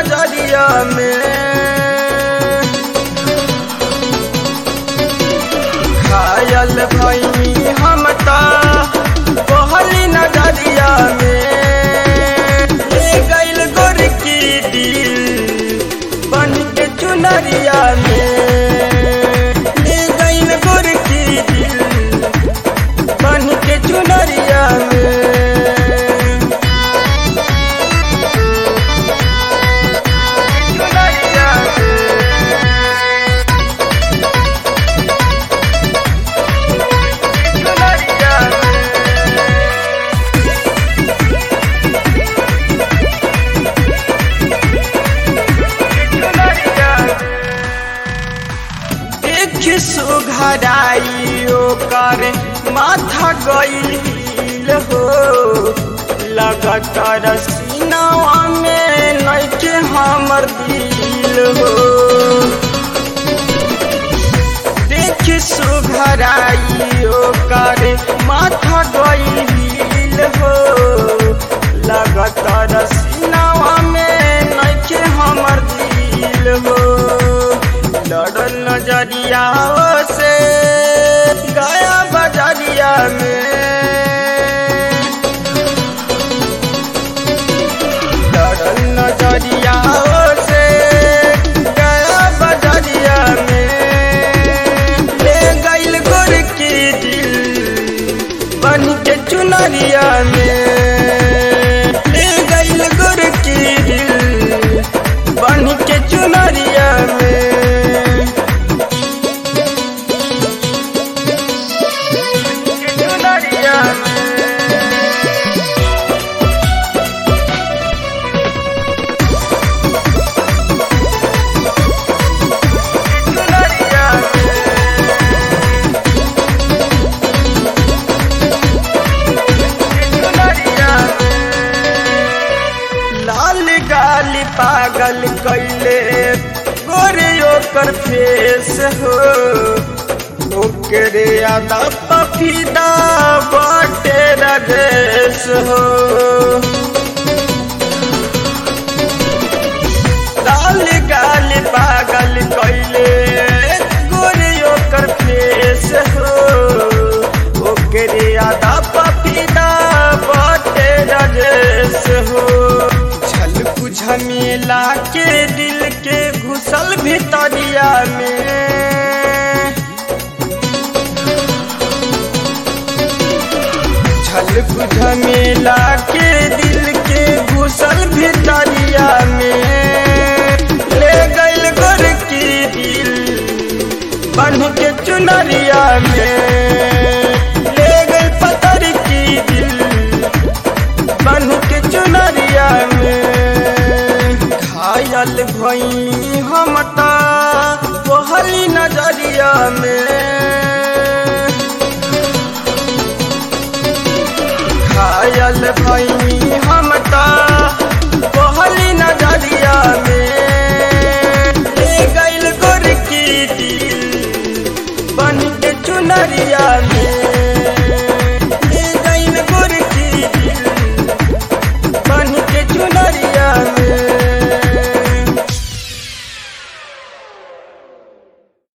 नजरिया में घायल भैनी हम ता पहली नजरिया में ले गइल गोर की दिल बन के चुनरिया में ले गइल गोर की दिल बन के चुनरिया में चुनरिया में चुनरिया देख सुघराई ओकर माथा गईल हो लगातार सीनावा में नइखे हमर दिल हो देख सुघराई ओकर माथा गईल हो लगातार सीनावा में नइखे हमर दिल हो लड़ल नजरिया से गया बजरिया में लड़ल नजरिया से गया बजरिया में ले गइल गोर की दिल बन के चुनरिया में ले गइल गोर की दिल बन के चुनरिया में चुनरिया लाल गाली पागल कैले गोरे ओकर फेस हो ओकरे आदा पफीदा बाटे रदेश हो लाल गाली पागल कैले गोरे ओकर फेस हो ओकरे आदा पफीदा बाटे रदेश हो झलकू झमेला के दिल के घुसल भितरिया में झलकू झमेला के दिल के घुसल भितरिया में ले गइल गोर की दिल बन के चुनरिया में ले गइल पतर की दिल बन के चुनरिया में घायल भई हम ता पहली नजरिया में घायल भई हम ता पहली नजरिया में ले गइल गोर की दिल बन के चुनरिया में